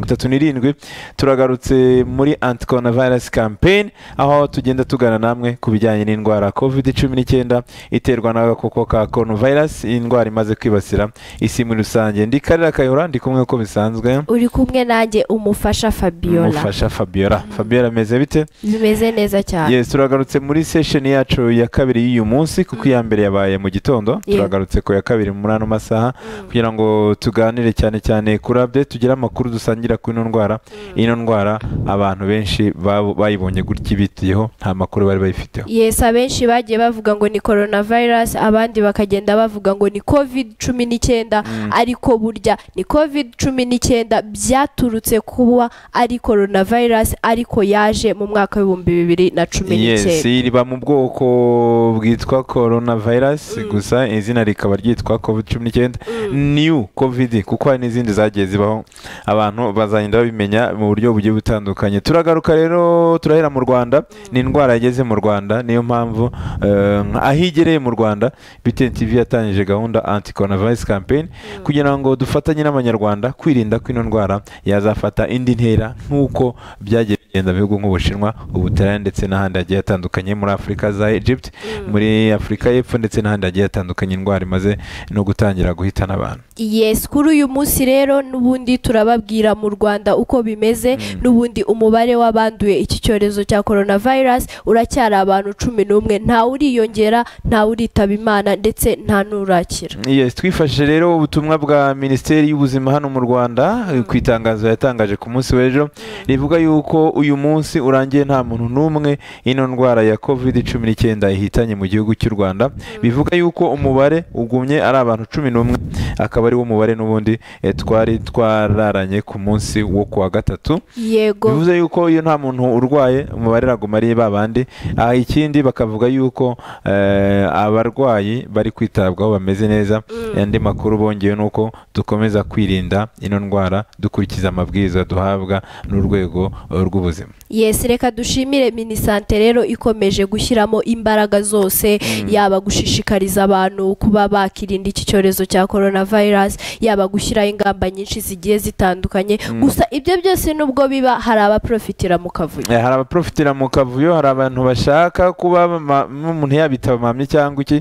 itatu n'irindwi turagarutse muri anti korona virusi kampeyini aho tugenda tugana namwe ku bijyanye n'indwara covid cumi n'icyenda iterwa n'agakoko ka korona virusi iyi ndwara imaze kwibasira isi muri rusange ndi karira kayihura ndi kumwe uko bisanzwe uri kumwe nanjye umufasha fabiola umufasha fabiola fabiola ameze bite bimeze neza cyane yes turagarutse muri sesheni yacu ya kabiri y'uyu munsi kuko iya mbere yabaye mu gitondo Yeah. turagarutse ku ya kabiri muri ano masaha kugira ngo tuganire cyane cyane kuri update tugire amakuru dusangira ku ino ndwara ino ndwara abantu benshi babo- bayibonye gutya ibitiyeho nta makuru bari bayifiteho yesi abenshi bagiye bavuga ngo ni korona virusi abandi bakagenda bavuga ngo ni covid cumi n'icyenda ariko burya ni covid cumi n'icyenda byaturutse kuba ari korona virusi ariko yaje mu mwaka w'ibihumbi bibiri na cumi yes n'icyenda riba mu bwoko bwitwa corona virus gusa izina rikaba ryitwa covid cumi n'icyenda new covid kuko hari n'izindi zagiye zibaho abantu bazagenda babimenya mu buryo bugiye butandukanye turagaruka rero turahera mu rwanda ni indwara yageze mu rwanda niyo mpamvu eh, aho igereye mu rwanda btn tv yatangije gahunda anti coronavirus campaign kugira ngo dufatanye n'abanyarwanda kwirinda ko ino ndwara yazafata indi ntera nk'uko byagiye bigenda mu bihugu nk'ubushinwa ubutaliyani ndetse n'ahandi hagiye hatandukanye muri afurika za egypt muri afurika y'epfo ndetse n'ahandi hagiye hatandukanye indwara imaze no gutangira guhitana abantu yesi kuri uyu munsi rero n'ubundi turababwira mu rwanda uko bimeze n'ubundi umubare w'abanduye iki cyorezo cya korona virusi uracyari abantu cumi n'umwe ntawe uriyongera ntawe uritaba imana ndetse nta n'urakira Yes, twifashe rero ubutumwa bwa minisiteri y'ubuzima hano mu rwanda eh, ku itangazo yatangaje ku munsi w'ejo rivuga yuko uyu munsi urangiye nta muntu n'umwe ino ndwara ya covid cumi n'icyenda ihitanye mu gihugu cy'u rwanda bivuga yuko umubare ugumye ari abantu cumi n'umwe akaba ari wo mubare n'ubundi eh, twari twararanye ku munsi wo ku wa gatatu yego bivuze yuko iyo nta muntu urwaye umubare iraguma ari ba bandi aha ikindi bakavuga yuko eh, abarwayi bari kwitabwaho bameze neza andi makuru bongeye ni uko dukomeza kwirinda ino ndwara dukurikiza amabwiriza duhabwa n'urwego eh, rw'ubuzima yesi reka dushimire minisante rero ikomeje gushyiramo imbaraga zose yaba gushishikariza abantu kuba bakirinda iki cyorezo cya korona virusi yaba gushyiraho ingamba nyinshi zigiye zitandukanye gusa ibyo byose nubwo biba hari abaprofitira mu kavuyo Eh, hari abaprofitira mu kavuyo hari abantu bashaka kuba bama- umuntu yabitaba amamye cyangwa iki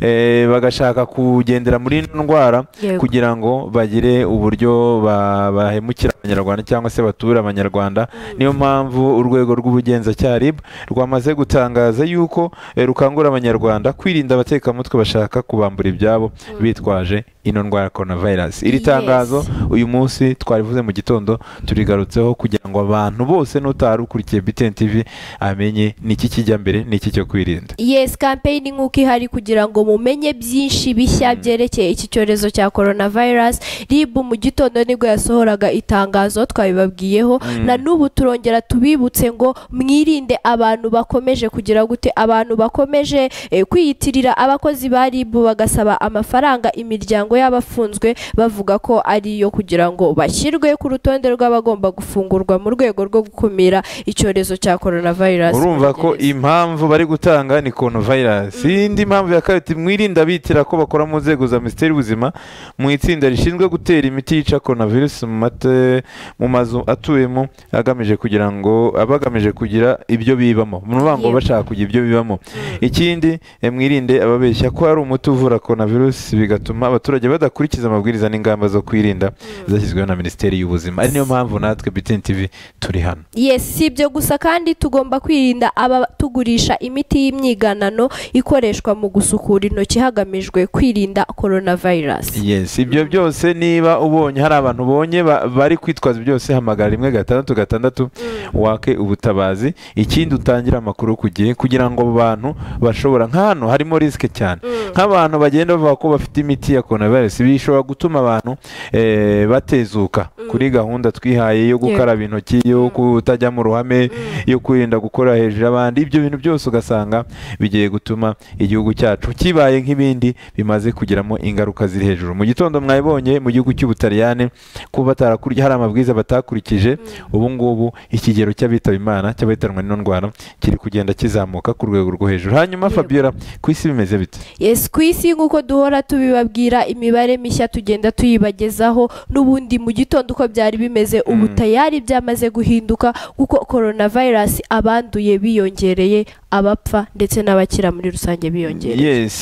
eh, bagashaka kugendera muri ino ndwara Yego. kugira ngo bagire uburyo ba- bahemukira abanyarwanda cyangwa se bature abanyarwanda niyo mpamvu urwego rw'ubugenzacyaha RIB rwamaze gutangaza yuko eh, rukangurira abanyarwanda kwirinda abatekamutwe bashaka kubambura ibyabo bitwaje ino ndwara ya coronavirus iri Yes. tangazo uyu munsi twarivuze mu gitondo turigarutseho kugira ngo abantu bose n'utari ukurikiye BTN TV amenye niki kijya mbere niki cyo kwirinda yesi kampeyini nk'uko ihari kugira ngo mumenye byinshi bishya byerekeye iki cyorezo cya korona virusi ribu mu gitondo nibwo yasohoraga itangazo twabibabwiyeho na n'ubu turongera tubibutse ngo mwirinde abantu bakomeje kugira gute abantu bakomeje eh, kwiyitirira abakozi ba ribu bagasaba amafaranga imiryango y'abafunzwe bavuga ko ari iyo kugira ngo bashyirwe ku rutonde rw'abagomba gufungurwa mu rwego rwo gukumira icyorezo cya korona virusi urumva ko impamvu bari gutanga ni coronavirus indi mpamvu ya kabiri mwirinda bitira ko bakora mu nzego za minisiteri y'ubuzima mu itsinda rishinzwe gutera imiti yica coronavirus mu mate- mu mazu atuyemo agamije kugira ngo abagamije kugira ibyo bibamo ni ukuvuga ngo Yego. bashaka kugira ibyo bibamo ikindi eh, mwirinde ababeshya ko hari umuti uvura coronavirus bigatuma abaturage badakurikiza amabwiriza n'ingamba zo kwirinda zashyizweho na minisiteri y'ubuzima ari niyo mpamvu natwe BTN TV turi hano Yes, si ibyo gusa kandi tugomba kwirinda abatugurisha imiti y'imyiganano ikoreshwa mu gusukura intoki hagamijwe kwirinda korona virusi. yes ibyo byose niba ubonye hari abantu ubonye ba- bari kwitwaza byose hamagara rimwe gatandatu gatandatu wake ubutabazi ikindi utangire amakuru ku gihe kugira ngo abo bantu bashobora nk'ahantu harimo risike cyane nk'abantu bagenda bavuga ko bafite imiti ya coronavirus bishobora gutuma abantu eh, batezuka kuri gahunda twihaye yo gukaraba intoki yo kutajya mu ruhame yo kwirinda gukora hejuru y'abandi ibyo bintu byose ugasanga bigiye gutuma igihugu cyacu kibaye nk'ibindi bimaze kugiramo ingaruka ziri hejuru mu gitondo mwabibonye mu gihugu cy'ubutaliyani ko batarakurya hari amabwiriza batakurikije ubu ngubu ikigero cy'abitaba imana cy'abahitanwa n'ino ndwara kiri kugenda kizamuka ku rwego rwo hejuru hanyuma Yego. fabiola ku isi bimeze bite yes ku isi nk'uko duhora tubibabwira imibare mishya tugenda tuyibagezaho n'ubundi mu gitondo uko byari bimeze ubu tayari byamaze guhinduka kuko korona vayirasi abanduye biyongereye abapfa ndetse n'abakira muri rusange biyongereye yes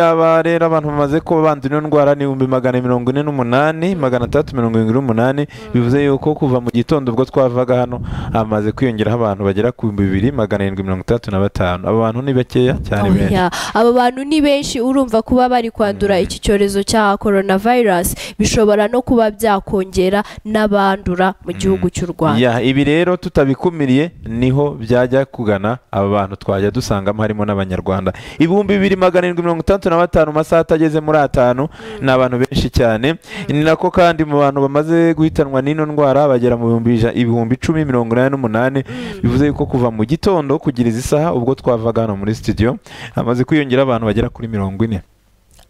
aba rero abantu bamaze kuba bandura ino ndwara ni ibihumbi magana mirongo ine n'umunani magana atandatu mirongo irindwi n'umunani bivuze yuko kuva mu gitondo ubwo twavaga hano hamaze kwiyongeraho abantu bagera ku bihumbi bibiri magana arindwi mirongo itandatu na batanu aba bantu ni bakeya cyane Oya, benshi aba bantu ni benshi urumva kuba bari kwandura iki cyorezo cya korona vayirasi bishobora no kuba byakongera n'abandura mu gihugu cy'u rwanda Ya, ibi rero tutabikumiriye niho byajya kugana aba bantu twajya dusangamo harimo n'abanyarwanda ibihumbi bibiri magana arindwi mirongo itandatu na batanu mu masaha atageze muri atanu ni abantu benshi cyane ni nako kandi mu bantu bamaze guhitanwa n'ino ndwara bagera mu bihumbi ija- ibihumbi icumi mirongo inani n'umunani bivuze yuko kuva mu gitondo kugira izi saha ubwo twavaga hano muri studio hamaze kwiyongera abantu bagera kuri mirongo ine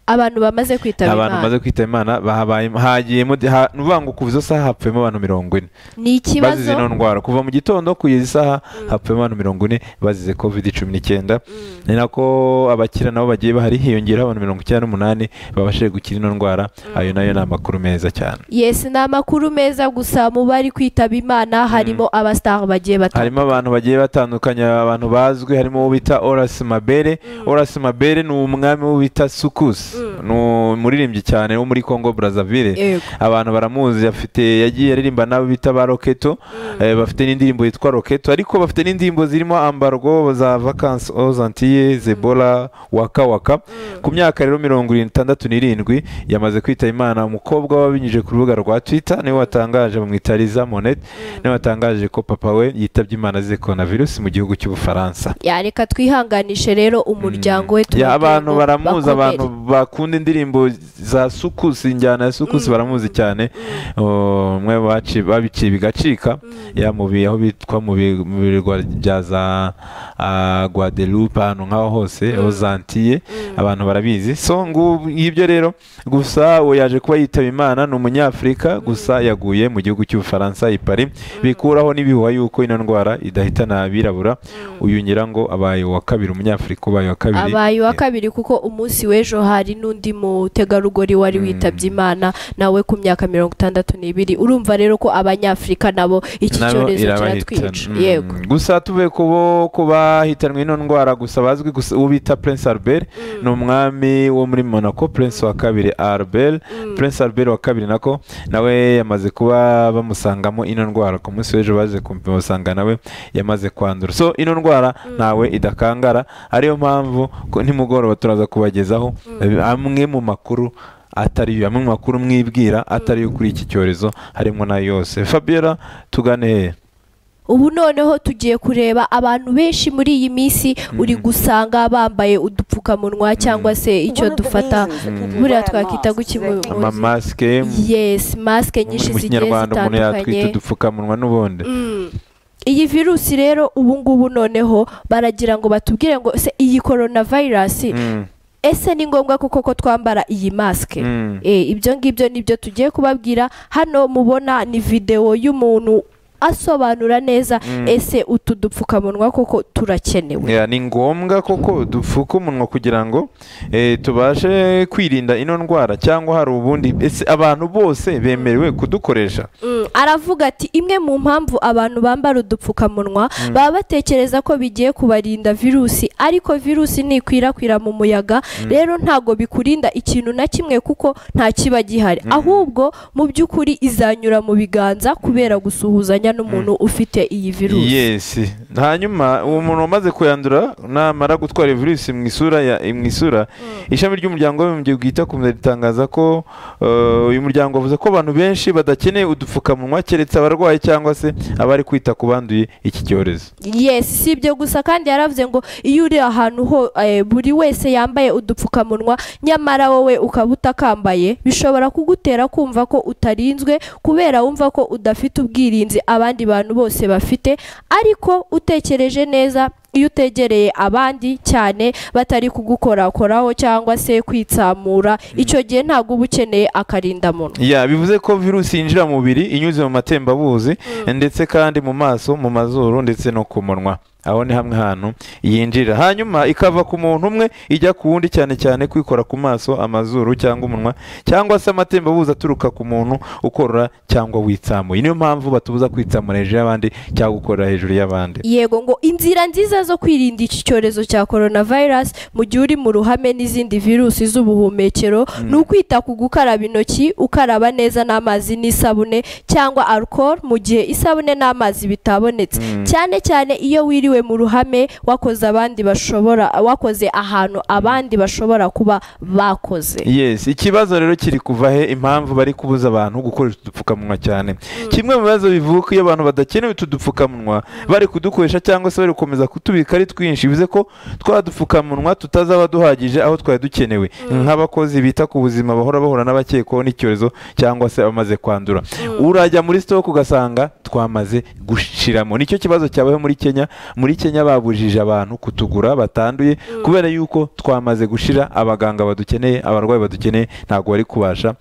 abantu bamaze kwitaba abantu imana bamaze kwitaba imana bahabayemo hagiyemo ha- ni ukuvuga ngo kuva izo saha hapfuyemo abantu mirongo ine ni bazize ikibazo ino ndwara kuva mu gitondo kugeza isaha hapfuyemo abantu mirongo ine bazize covid cumi n'icyenda ni nako abakira nabo bagiye bahari hiyongeraho abantu mirongo icyenda n'umunani babashije gukira ino ndwara ayo nayo ni amakuru meza cyane Yes ni amakuru meza gusa mu bari kwitaba imana harimo abasitari bagiye batandukanye harimo abantu bagiye batandukanye abantu bazwi harimo uwo bita orasi mabere orasi mabere ni umwami wo bita sukusi ni umuririmbyi cyane wo muri congo brazzaville Yego. abantu baramuzi afite yagiye aririmba n'abo bita ba roketo eh, bafite n'indirimbo yitwa roketo ariko bafite n'indirimbo zirimo ambargo za vacances ozantiye zebola waka waka ku myaka rero mirongo itandatu n'irindwi yamaze kwita imana umukobwa wabinyujije ku rubuga rwa twitter niwe watangaje bamwitariza monete niwe watangaje ko papa we yitabye imana azize coronavirus mu gihugu cy'ubufaransa Ya, reka twihanganishe rero umuryango we Ya, tubabwire abantu ngo baramuzi bakomere. abantu bakunda indirimbo za sukusi injyana ya sukusi baramuzi cyane Oh, mwe baci- babiciye bigacika ya mu bi- aho bitwa mu bi- mu birwa bya za ah, guadeloupe ahantu nk'aho hose aho zantiye abantu barabizi so ngu- ngibyo rero gusa uwo yaje kuba yitaba imana ni umunyafurika gusa yaguye mu gihugu cy'ubufaransa i Paris bikuraho n'ibihuha yuko ino ndwara idahitana abirabura uyu ngira ngo abaye uwa kabiri umunyafurika ubaye uwa kabiri abaye uwa kabiri kuko umunsi w'ejo hari n'undi mutegarugori wari witabye imana nawe ku myaka mirongo itandatu n'ibiri urumva rero ko abanyafurika nabo iki nabo cyorezo irabahitana kiratwica Mm. yego gusa tuvuye kubo kuba hitanwe ino ndwara gusa bazwi gusa uwo bita prince albert ni umwami wo muri monaco prince wa kabiri albert prince albert wa kabiri nako nawe yamaze kuba bamusangamo ino ndwara ku munsi w'ejo baje kumupima basanga nawe yamaze kwandura so ino ndwara ntawe idakangara ariyo mpamvu ko nimugoroba turaza kubagezaho amwe mu makuru atari yo amwe mu makuru mwibwira atari yo kuri iki cyorezo harimo n'ayo yose fabiola tugane hehe ubu noneho tugiye kureba abantu benshi muri iyi minsi uri gusanga bambaye udupfukamunwa cyangwa se icyo dufata buriya twakita guki mu- mu- amamasike mu- yes masike mu nyinshi zigiye kinyarwanda umuntu yatwita zitandukanye udupfukamunwa n'ubundi Mm. iyi virusi rero ubu ngubu noneho baragira ngo batubwire ngo se iyi korona vayirasi Mm, ese ni ngombwa koko ko twambara iyi masike mm. Eh, ibyo ngibyo nibyo tugiye kubabwira hano mubona ni videwo y'umuntu asobanura neza ese utu dupfukamunwa koko turakenewe Yeah, ni ngombwa koko dupfuka umunwa kugira ngo eh, tubashe kwirinda ino ndwara cyangwa hari ubundi ese abantu bose bemerewe kudukoresha Mm, aravuga ati imwe mu mpamvu abantu bambara udupfukamunwa baba batekereza ko bigiye kubarinda virusi ariko virusi ntikwirakwira mu muyaga rero ntago bikurinda ikintu na kimwe kuko nta kiba gihari ahubwo mu by'ukuri izanyura mu biganza kubera gusuhuzanya n'umuntu ufite iyi virusi yes hanyuma uwo muntu wamaze kuyandura namara gutwara iyi virusi mu isura ya mu isura ishami ry'umuryango w'abibumbye bwita ku buzima ritangaza ko eh, uyu muryango wavuze ko abantu benshi badakeneye udupfukamunwa keretse abarwayi cyangwa se abari kwita ku banduye iki cyorezo yes si ibyo gusa kandi yaravuze ngo iyo uri ahantu ho eh, buri wese yambaye udupfukamunwa nyamara wowe ukaba utakambaye bishobora kugutera kumva ko utarinzwe kubera wumva ko udafite ubwirinzi abandi bantu bose bafite ariko utekereje neza iyo utegereye abandi cyane batari kugukorakoraho cyangwa se kwitsamura icyo gihe ntabwo uba ukeneye akarindamuntu ya bivuze ko virusi yinjira mu mubiri inyuze mu matembabuzi ndetse kandi mu maso mu mazuru ndetse no ku munwa aho ni hamwe hantu yinjirira hanyuma ikava ku muntu umwe ijya ku wundi cyane cyane kwikora ku maso amazuru cyangwa umunwa cyangwa se amatembabuzi aturuka ku muntu ukorora cyangwa witsamuye niyo mpamvu batubuza kwitsamura hejuru y'abandi cyangwa gukorera hejuru y'abandi yego ngo inzira nziza zo kwirinda iki cyorezo cya korona vayirasi mu gihe uri mu ruhame n'izindi virusi z'ubuhumekero ni ukwita ku gukaraba intoki ukaraba neza n'amazi n'isabune cyangwa alcohol mu gihe isabune n'amazi bitabonetse cyane cyane iyo wiriwe wiriwe mu ruhame wakoze abandi bashobora wakoze ahantu abandi bashobora kuba bakoze yes ikibazo rero kiri kuva he impamvu bari kubuza abantu gukoresha udupfukamunwa cyane kimwe mu bibazo bivuka iyo abantu badakeneye utu dupfukamunwa bari kudukoresha cyangwa se bari gukomeza kutubika ari twinshi bivuze ko twa dupfukamunwa tutazaba duhagije aho twari dukenewe nk'abakozi bita ku buzima bahora bahura n'abakekwaho n'icyorezo cyangwa se abamaze kwandura urajya muri sitoke ugasanga twamaze gushiramo nicyo kibazo cyabaho muri kenya muri kenya babujije abantu kutugura batanduye kubera yuko twamaze gushira abaganga badukeneye abarwayi badukeneye ntabwo bari kubasha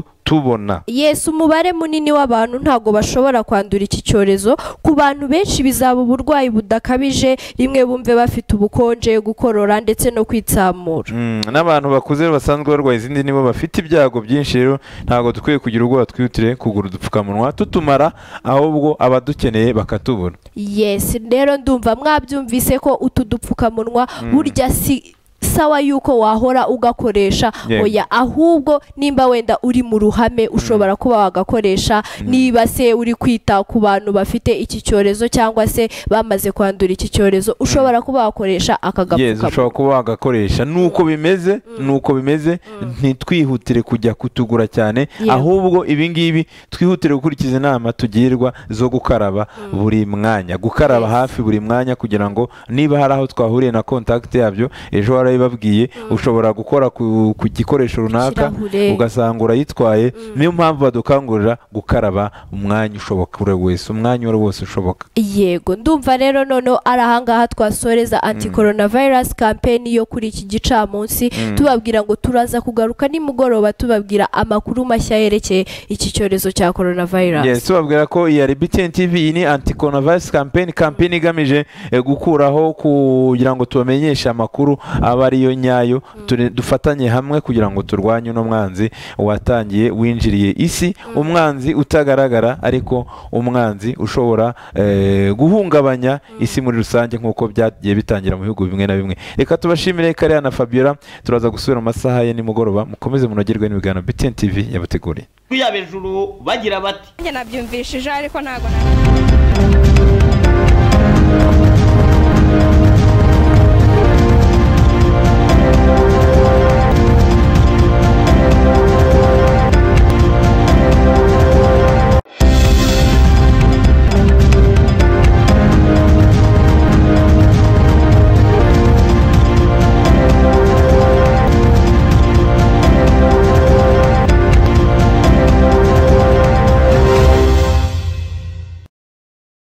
kutubona yesu umubare munini w'abantu ntabwo bashobora kwandura iki cyorezo ku bantu benshi bizaba uburwayi budakabije rimwe bumve bafite ubukonje gukorora ndetse no kwitsamura Mm, n'abantu bakuze basanzwe barwaye izindi nibo bafite ibyago byinshi rero ntabwo dukwiye kugira ubwoba twihutire kugura udupfukamunwa tutumara ahubwo abadukeneye bakatubura yesi rero ndumva mwabyumvise ko utu dupfukamunwa burya si sawa yuko wahora ugakoresha Yego. oya ahubwo nimba wenda uri mu ruhame ushobora kuba wagakoresha niba se uri kwita ku bantu bafite iki cyorezo cyangwa se bamaze kwandura iki cyorezo ushobora kuba wakoresha aka Yes, gapfukamunwa ushobora kuba wagakoresha nuko bimeze nuko bimeze ntitwihutire kujya kutugura cyane Yego. ahubwo ibi ngibi twihutire gukurikiza inama tugirwa zo gukaraba buri mwanya gukaraba Yes. hafi buri mwanya kugira ngo niba hari aho twahuriye na contact yabyo ejo warabibabwiye ushobora gukora ku ku gikoresho runaka Ikirahure. ugasanga urayitwaye niyo mpamvu badukangurira gukaraba umwanya ushoboka uri wese umwanya uwo ari wo wose ushoboka yego ndumva rero noneho ari ahangaha twasoreza anti coronavirus campaign yo kuri iki gicamunsi tubabwira ngo turaza kugaruka nimugoroba tubabwira amakuru mashya yerekeye iki cyorezo cya coronavirus Yes, tubabwira ko iyi ari BTN TV iyi ni anti coronavirus campaign campaign igamije eh, gukuraho kugira ngo tubamenyeshe amakuru aba ariyo nyayo Ture- dufatanye hamwe kugira ngo turwanye uno mwanzi watangiye winjiriye isi umwanzi utagaragara ariko umwanzi ushobora eh, guhungabanya isi muri rusange nk'uko byagiye bitangira mu bihugu bimwe na bimwe reka tubashimire Kariya na Fabiola turaza gusubira mu masaha ya nimugoroba mukomeze munogerwe n'ibiganiro BTN TV yabateguriye yaba ejuru bagira bati njye nabyumvishije ariko ntabwo